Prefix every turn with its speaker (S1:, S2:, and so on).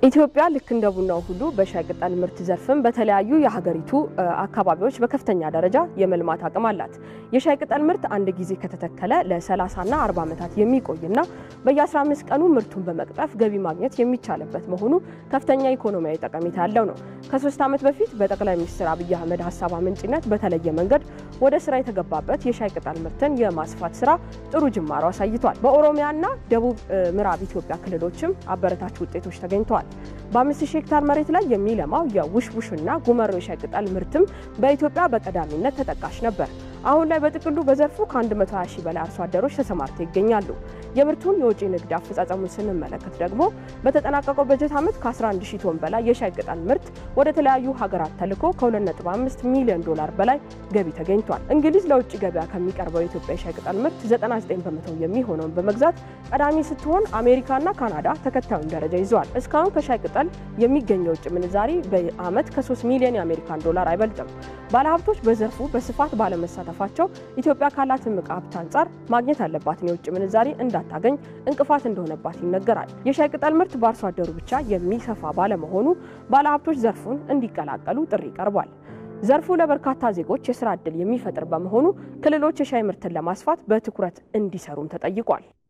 S1: ኢትዮጵያ ልክ እንደ ቡናው ሁሉ በሻይ ቅጠል ምርት ዘርፍም በተለያዩ የሀገሪቱ አካባቢዎች በከፍተኛ ደረጃ የመልማት አቅም አላት። የሻይ ቅጠል ምርት አንድ ጊዜ ከተተከለ ለ30ና 40 ዓመታት የሚቆይና በየ15 ቀኑ ምርቱን በመቅጠፍ ገቢ ማግኘት የሚቻልበት መሆኑ ከፍተኛ ኢኮኖሚያዊ ጠቀሜታ ያለው ነው። ከሶስት ዓመት በፊት በጠቅላይ ሚኒስትር አብይ አህመድ ሀሳብ አመንጭነት በተለየ መንገድ ወደ ስራ የተገባበት የሻይ ቅጠል ምርትን የማስፋት ስራ ጥሩ ጅማሮ አሳይቷል። በኦሮሚያና ደቡብ ምዕራብ ኢትዮጵያ ክልሎችም አበረታች ውጤቶች ተገኝተዋል። በአምስት ሺህ ሄክታር መሬት ላይ የሚለማው የውሽውሽና ጉመሮ የሻይ ቅጠል ምርትም በኢትዮጵያ በቀዳሚነት ተጠቃሽ ነበር። አሁን ላይ በጥቅሉ በዘርፉ ከ120 ሺህ በላይ አርሶ አደሮች ተሰማርተው ይገኛሉ። የምርቱን የውጭ ንግድ አፈጻጸሙን ስንመለከት ደግሞ በተጠናቀቀው በጀት ዓመት ከ11 ሺህ ቶን በላይ የሻይ ቅጠል ምርት ወደ ተለያዩ ሀገራት ተልኮ ከ2.5 ሚሊዮን ዶላር በላይ ገቢ ተገኝቷል። እንግሊዝ ለውጭ ገበያ ከሚቀርበው የኢትዮጵያ የሻይ ቅጠል ምርት 99 በመቶ የሚሆነውን በመግዛት ቀዳሚ ስትሆን አሜሪካና ካናዳ ተከታዩን ደረጃ ይዘዋል። እስካሁን ከሻይ ቅጠል የሚገኘው ውጭ ምንዛሪ በዓመት ከ3 ሚሊዮን የአሜሪካን ዶላር አይበልጥም። ባለሀብቶች በዘርፉ በስፋት ባለመሳተፋቸው ኢትዮጵያ ካላት እምቅ ሀብት አንጻር ማግኘት ያለባትን የውጭ ምንዛሪ እንዳታገኝ እንቅፋት እንደሆነባት ይነገራል። የሻይ ቅጠል ምርት በአርሶ አደሩ ብቻ የሚሰፋ ባለመሆኑ ባለሀብቶች ዘርፉን እንዲቀላቀሉ ጥሪ ቀርቧል። ዘርፉ ለበርካታ ዜጎች የስራ ዕድል የሚፈጥር በመሆኑ ክልሎች የሻይ ምርትን ለማስፋት በትኩረት እንዲሰሩም ተጠይቋል።